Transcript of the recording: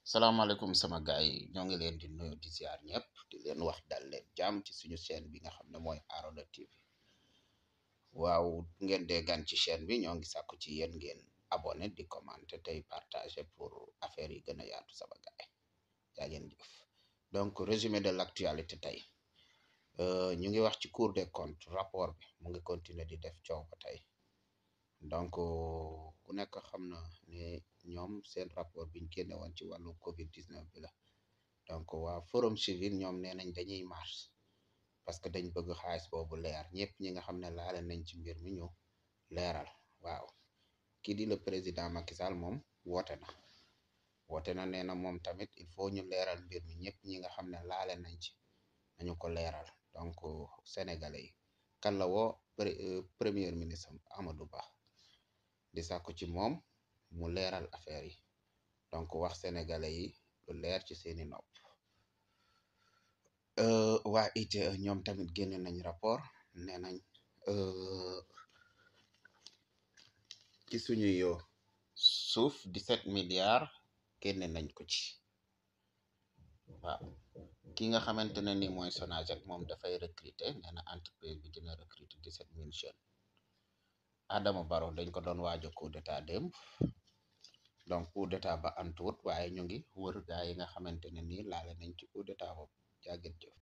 salaamaaleykum sama gaay yi ñoo ngi leen di nuyu di ziar ñëpp di leen wax dal leen jàmm ci suñu chaîne bi nga xam ne mooy Arona TV waaw ngeen dee gan ci chaîne bi ñoo ngi sàkku ci yéen ngeen abonné di commenter tey partager pour affaire yi gën a yaatu sama gaay yaa ngeen jëf donc résumé de l'actualité tey ñu ngi wax ci Cour des comptes rapport bi mu ngi continuer di def coow ba tey donc ku nekk xam na ne ñoom seen rapport biñ génne woon ci wàllu Covid 19 bi la donc waa Forum Civil ñoom nee nañ dañuy marche parce que dañ bëgg xaalis boobu leer ñëpp ñi nga xam ne laale nañ ci mbir mi ñu leeral waaw kii di le président Macky Sall moom woote na woote na nee na moom tamit il faut ñu leeral mbir mi ñëpp ñi nga xam ne laale nañ ci nañu ko leeral donc sénégalais yi kan la woo premier ministre Amadou Ba di sàkku ci moom mu leeral affaire yi donc wax sénégalais yi lu leer ci seeni nopp waa ITIE ñoom tamit génne nañ rapport nee nañ ci suñu yo suuf 17 milliards génne nañ ko ci waaw ki nga xamante ne ni mooy Sonaged moom dafay recruter nee na entreprise bi dina recruter 17 mille jeunes Adama Barrow dañ ko doon waajo coup d'état démb donc coup d'état ba antuwut waaye ñu ngi wër gaa yi nga xamante ne nii laale nañ ci coup d'état boobu jàgget jëf